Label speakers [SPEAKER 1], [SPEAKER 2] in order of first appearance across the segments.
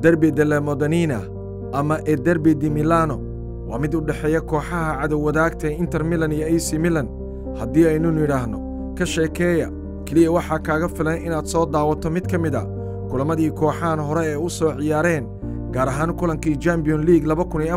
[SPEAKER 1] derbi delle modanina ama e derbi di milano waa mid u dhexeeya kooxaha cadowwadaagta ee inter milan iyo ac milan haddii aynu nidhaahno ka sheekeeya keliya waxaa kaaga filan inaad soo daawato mid ka mid a kulammadii kooxahan hore ee u soo ciyaareen gaar ahaan kulankii champion league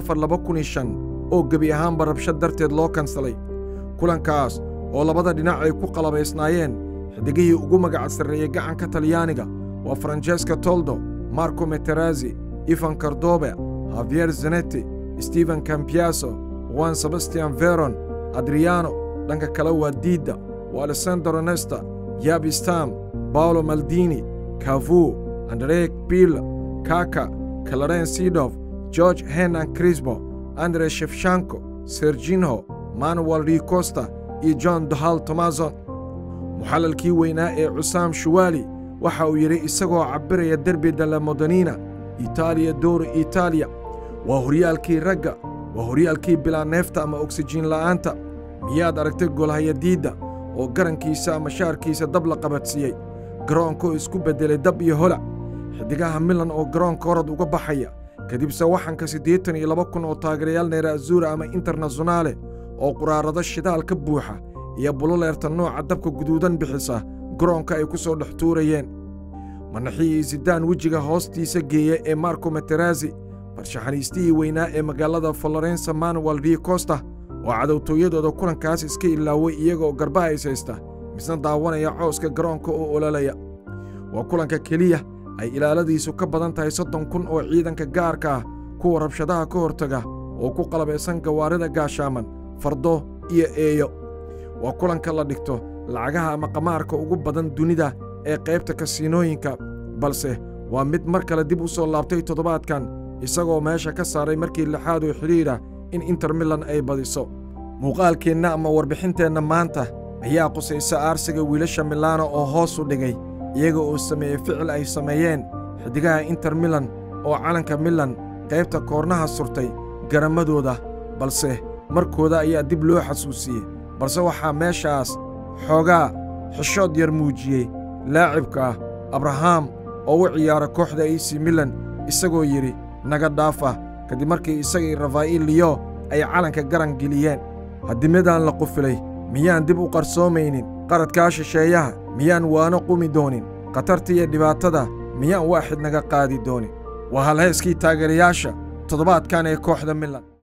[SPEAKER 1] oo gebi ahaanba rabshad darteed loo kansalay kulankaas oo labada dhinac ay ku qalabaysnaayeen xidigihii ugu magaca sarreeyey gacanka talyaaniga waa francesca toldo marco meterazi ivan kardobe havier zenetti stephen campiaso juan sebastian veron adriano dhanka kale waa diidda waa alessandro nesta yabistam baolo maldini kavu andrek pil kaka kalaren sidof george henan crisbo andre shefshanko serginho manuel ricosta iyo john dohal tomazon muxallalkii weynaa ee cusaam shuwaali waxa uu yidhi isagoo cabbiraya derbi dalla modanina itaaliya dowra itaaliya waa horyaalkii ragga waa horyaalkii bilaa neefta ama oksijiin la'aanta miyaad aragtay golhayadiidda oo garankiisa ama shaarkiisa dab la qabadsiiyey garoonkaoo isku beddelay dab iyo holac xidigaha milan oo garoonka orod uga baxaya kadibse waxanka siddeetan iyo laba kun oo taageerayaal neera azuura ama internasyonaale oo quraarado shidaal ka buuxa iyo buloleerta nooca dabka guduudan bixisa garoonka ay ku soo dhex tuurayeen manaxihii zidaan wejiga hoostiisa geeya ee marco meterazi farshaxaniistihii weynaa ee magaalada florensa manuel ricosta oo cadowtooyadooda kulankaas iska ilaaway iyagaoo garbaha is haysta misna daawanaya cooska garoonka oo ololaya waa kulanka keliya ay ilaaladiisu ka badan tahay soddon kun oo ciidanka gaarka ah kuwa rabshadaha ka hortaga oo ku qalabaysan gawaarida gaashaaman fardo iyo eeyo waa kulanka la dhigto lacagaha ama qamaarka ugu badan dunida ee qaybta kasiinooyinka balse waa mid mar kale dib u soo laabtay toddobaadkan isagoo meesha ka saaray markii lixaad oo xidhiidha in inter milan ay badiso muuqaalkeenna ama warbixinteenna maanta ayaa qusaysa aarsiga wiilasha milaano oo hoos u dhigay iyaga oo sameeyey ficil ay sameeyeen xidigaha inter milan oo calanka milan qaybta koornaha surtay garamadooda balse markooda ayaa dib loo xasuusiyey balse waxaa meeshaas xoogaa xishood yar muujiyey laacibka ah abraham oo u ciyaara kooxda ac milan isagoo yidhi naga dhaafa kadib markii isagii rafaa'il liyo ay calanka garan geliyeen haddii midaan la qufilay miyaan dib u qarsoomaynin qaradkaa shisheeyaha miyaan waano qumi doonin khatarta iyo dhibaatada miyaan waaxid naga qaadi doonin waa halheeskii taageerayaasha toddobaadkan ee kooxda milan